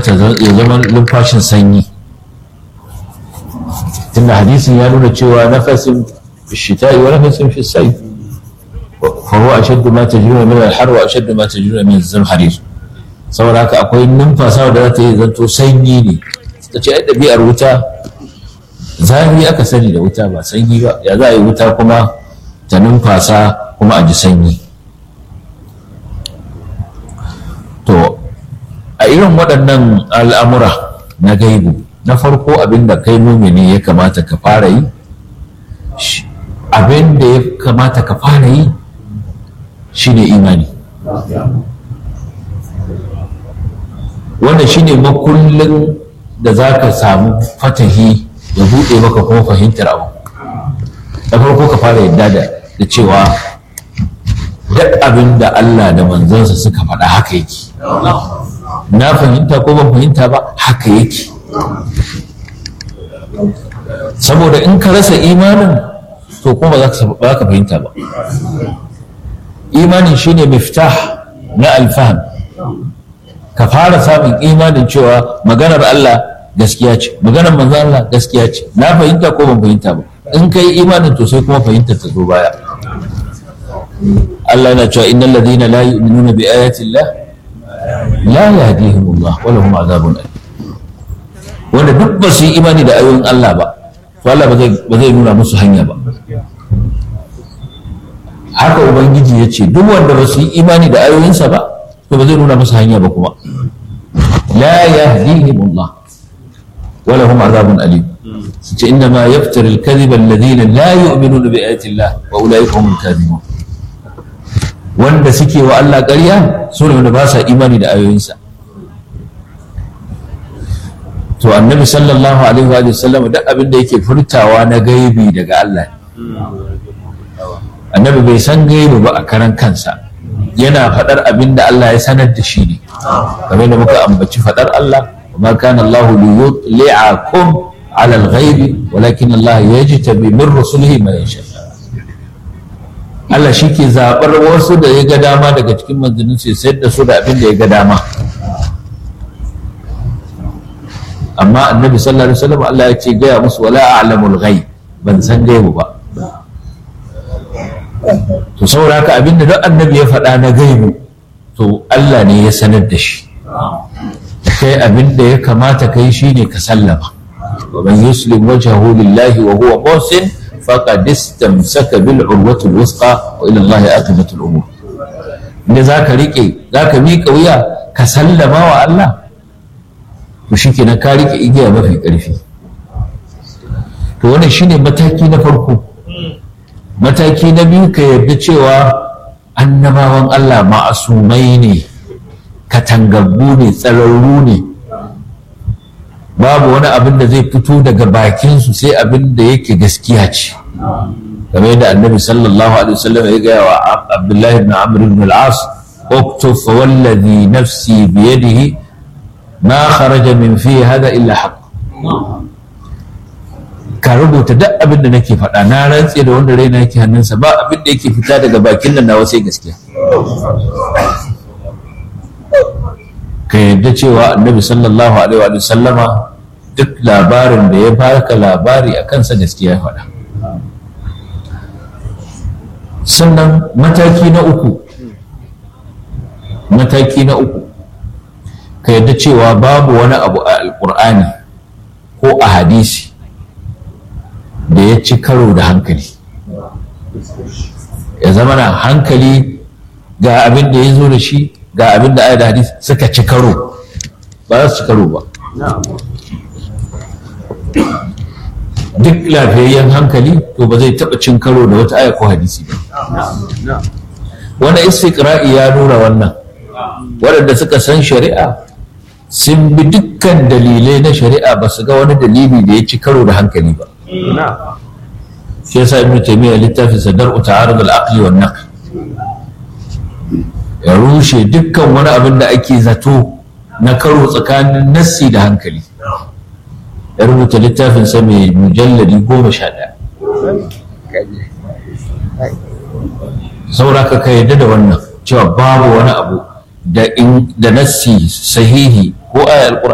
ya zama numfashin sanyi tunda hadisin ya nuna cewa nafasin shita'i wa nafasin fi sai fa huwa ashaddu ma tajruna min al-har wa ashaddu ma tajruna min az-zamharir saboda haka akwai numfasa da za ta yi zanto sanyi ne ta ce ai ɗabi'ar wuta zafi aka sani da wuta ba sanyi ba ya za a yi wuta kuma ta numfasa kuma a ji sanyi to a irin waɗannan al'amura na gaibu na farko abin da kai mumini ya kamata ka fara yi abin da ya kamata ka fara yi shine imani wannan shine makullin da za ka samu fatahi ya buɗe maka kuma fahimtar abu da farko ka fara yadda da cewa duk abin da Allah da manzansa suka faɗa haka yake na fahimta ko ban fahimta ba haka yake saboda in ka rasa imanin to kuma ba za ka fahimta ba imanin shine miftah na alfaham ka fara samun imanin cewa maganar Allah gaskiya ce maganar manzan Allah gaskiya ce na fahimta ko ban fahimta ba in ka yi imanin to sai kuma fahimtar ta zo baya Allah yana cewa innal ladina la yu'minuna bi ayati Allah la yahdihim Allah wa lahum azabun alim wanda duk ba su yi imani da ayoyin Allah ba to Allah ba zai nuna musu hanya ba haka ubangiji ya ce duk wanda ba su yi imani da ayoyinsa ba to ba zai nuna musu hanya ba kuma la yahdihim Allah wa lahum azabun alim su ce inna ma yaftari al-kadhiba alladhina la yu'minuna bi ayati Allah wa ulaika humul kadhibun wanda suke wa Allah ƙarya su ne wanda ba sa imani da ayoyinsa to annabi sallallahu alaihi wa sallam duk abin da yake furtawa na gaibi daga Allah annabi bai san gaibi ba a karan kansa yana faɗar abin da Allah ya sanar da shi ne kamar da muka ambaci faɗar Allah وما كان الله ليطلعكم على الغيب ولكن الله يجتبي من رسله ما يشاء Allah shi ke zaɓar wasu da ya ga dama daga cikin manzannin sai sayar da su da abin da ya ga dama amma annabi sallallahu alaihi wasallam Allah ya ce gaya musu wala a'lamul ghaib ban san gaibu ba to saboda haka abin da duk annabi ya faɗa na gaibu to Allah ne ya sanar da shi kai abin da ya kamata kai shine ka sallama wa man yuslim wajhahu lillahi wa huwa muhsin faqad istamsaka bil urwati alwusqa wa ila Allah aqibatu al-umur inda zaka rike zaka miƙa wuya ka sallama wa Allah to shikenan ka rike igiya mafi ƙarfi to wannan shine mataki na farko mataki na biyu ka yarda cewa annabawan Allah ma'asumai ne katangaggu ne tsararru ne babu wani abin da zai fito daga bakinsu sai abin da yake gaskiya ce kamar yadda annabi sallallahu alaihi wasallam ya gaya wa abdullahi ibn amr ibn al-as اكتب فوالذي نفسي بيده ما خرج من فيه هذا الا حق ka rubuta duk abin da nake faɗa na rantse da wanda raina yake hannunsa ba abin da yake fita daga bakin nan nawa sai gaskiya ka yadda cewa annabi sallallahu alaihi wa sallama duk labarin da ya baka labari a kansa gaskiya ya faɗa sannan mataki na uku mataki na uku ka yadda cewa babu wani abu a alkur'ani ko a hadisi da ya ci karo da hankali ya zama na hankali ga abin da ya zo da shi ga abin da ayat da hadisi suka ci karo ba za su ci karo ba duk lafiyayyen hankali to ba zai taɓa cin karo da wata aya ko hadisi ba wani istiqra'i ya nuna wannan waɗanda suka san shari'a sun bi dukkan dalilai na shari'a ba su ga wani dalili da ya ci karo da hankali ba shi yasa ibnu taymiya littafin sadar ta'arud al-aqli wan naql ya rushe dukkan wani abin da ake zato na karo tsakanin nassi da hankali ya rubuta littafin sa mai mujalladi goma sha ɗaya sauraka ka yarda da wannan cewa babu wani abu da nassi sahihi ko ayar